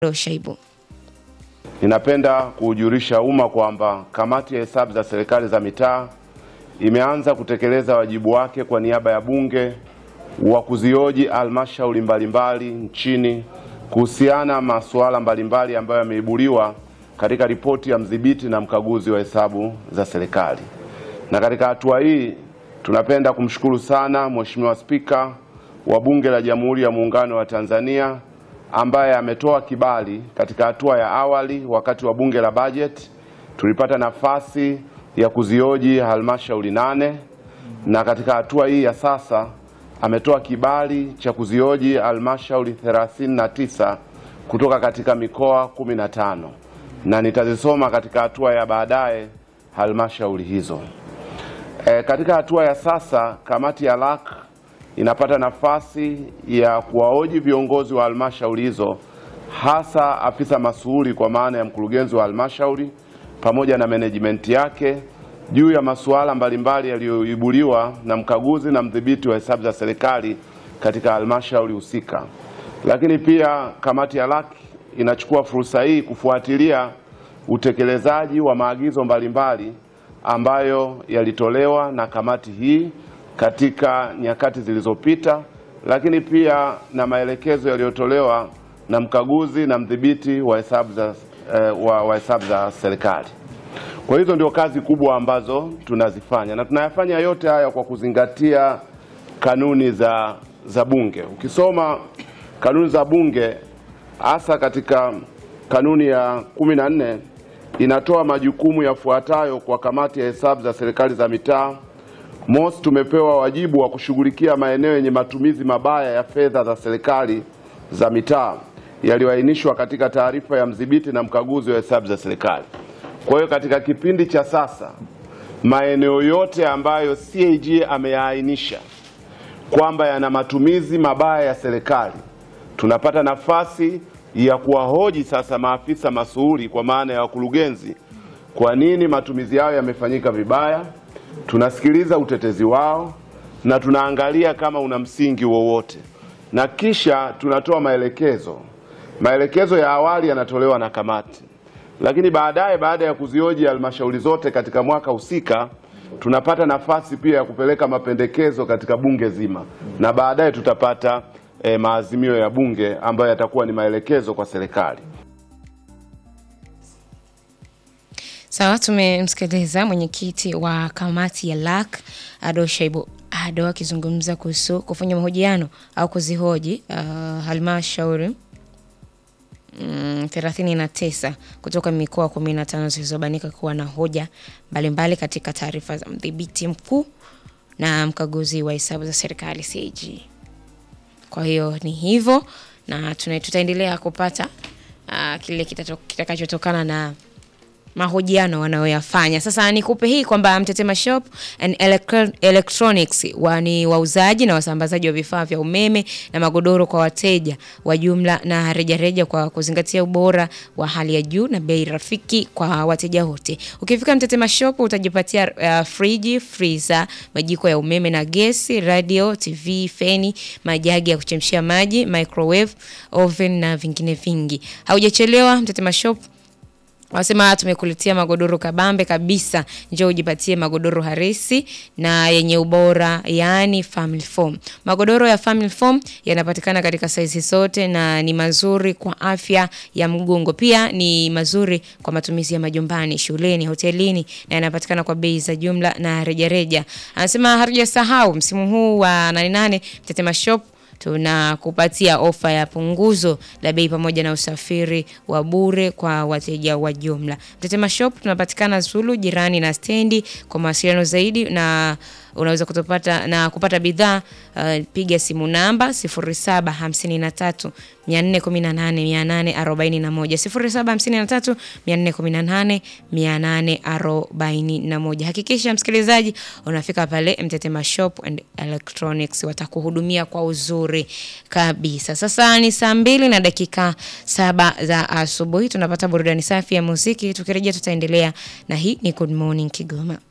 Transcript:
Shaibu. Ninapenda kuujulisha umma kwamba kamati ya hesabu za serikali za mitaa imeanza kutekeleza wajibu wake kwa niaba ya Bunge wa kuzioji halmashauri mbalimbali nchini kuhusiana masuala mbalimbali ambayo yameibuliwa katika ripoti ya mdhibiti na mkaguzi wa hesabu za serikali. Na katika hatua hii tunapenda kumshukuru sana Mheshimiwa Spika wa Bunge la Jamhuri ya Muungano wa Tanzania ambaye ametoa kibali katika hatua ya awali. Wakati wa bunge la bajeti tulipata nafasi ya kuzioji halmashauri nane na katika hatua hii ya sasa ametoa kibali cha kuzioji halmashauri 39 kutoka katika mikoa 15 na nitazisoma katika hatua ya baadaye halmashauri hizo. E, katika hatua ya sasa kamati ya LAC inapata nafasi ya kuwahoji viongozi wa halmashauri hizo hasa afisa masuhuri kwa maana ya mkurugenzi wa halmashauri pamoja na management yake juu ya masuala mbalimbali yaliyoibuliwa na mkaguzi na mdhibiti wa hesabu za serikali katika halmashauri husika. Lakini pia kamati ya LAC inachukua fursa hii kufuatilia utekelezaji wa maagizo mbalimbali ambayo yalitolewa na kamati hii katika nyakati zilizopita, lakini pia na maelekezo yaliyotolewa na mkaguzi na mdhibiti wa hesabu za, eh, wa, wa hesabu za serikali. Kwa hizo ndio kazi kubwa ambazo tunazifanya na tunayafanya yote haya kwa kuzingatia kanuni za, za Bunge. Ukisoma kanuni za Bunge hasa katika kanuni ya kumi na nne inatoa majukumu yafuatayo kwa kamati ya hesabu za serikali za mitaa. Mosi, tumepewa wajibu wa kushughulikia maeneo yenye matumizi mabaya ya fedha za serikali za mitaa yaliyoainishwa katika taarifa ya mdhibiti na mkaguzi wa hesabu za serikali. Kwa hiyo katika kipindi cha sasa maeneo yote ambayo CAG ameyaainisha kwamba yana matumizi mabaya ya serikali, tunapata nafasi ya kuwahoji sasa maafisa masuhuri kwa maana ya wakurugenzi, kwa nini matumizi yao yamefanyika vibaya. Tunasikiliza utetezi wao na tunaangalia kama una msingi wowote, na kisha tunatoa maelekezo. Maelekezo ya awali yanatolewa na kamati, lakini baadaye, baada ya kuzioji halmashauri zote katika mwaka husika, tunapata nafasi pia ya kupeleka mapendekezo katika bunge zima, na baadaye tutapata eh, maazimio ya bunge ambayo yatakuwa ni maelekezo kwa serikali. Sawa, tumemsikiliza mwenyekiti wa kamati ya LAC Ado Shaibu Ado akizungumza kuhusu kufanya mahojiano au kuzihoji uh, halmashauri mm, 39 kutoka mikoa 15 zilizobanika kuwa na hoja mbalimbali katika taarifa za mdhibiti mkuu na mkaguzi wa hesabu za serikali CAG. Kwa hiyo ni hivyo na tuna- tutaendelea kupata uh, kile kitato- kitakachotokana na mahojiano wanayoyafanya. Sasa nikupe hii kwamba Mtetema Shop and Electro- Electronics wa ni wauzaji na wasambazaji wa vifaa vya umeme na magodoro kwa wateja wa jumla na rejareja kwa kuzingatia ubora wa hali ya juu na bei rafiki kwa wateja wote. Ukifika Mtetema Shop utajipatia uh, friji, freezer, majiko ya umeme na gesi, radio, TV, feni, majagi ya kuchemshia maji, microwave, oven na vingine vingi. Haujachelewa Mtetema Shop Wanasema tumekuletea magodoro kabambe kabisa, njoo ujipatie magodoro harisi na yenye ubora, yaani family foam. Magodoro ya family foam yanapatikana katika saizi zote na ni mazuri kwa afya ya mgongo, pia ni mazuri kwa matumizi ya majumbani, shuleni, hotelini na yanapatikana kwa bei za jumla na rejareja. Anasema hatujasahau msimu huu wa 88 Mtetema Shop tunakupatia ofa ya punguzo la bei pamoja na usafiri wa bure kwa wateja wa jumla. Mtetema Shop tunapatikana Zulu jirani na stendi. Kwa mawasiliano zaidi na unaweza kutupata na kupata bidhaa uh, piga simu namba 0753 418 841 0753 418 841. Hakikisha msikilizaji unafika pale Mtetema Shop and Electronics, watakuhudumia kwa uzuri kabisa. Sasa ni saa mbili na dakika saba za asubuhi, tunapata burudani safi ya muziki. Tukirejea tutaendelea na hii ni Good Morning Kigoma.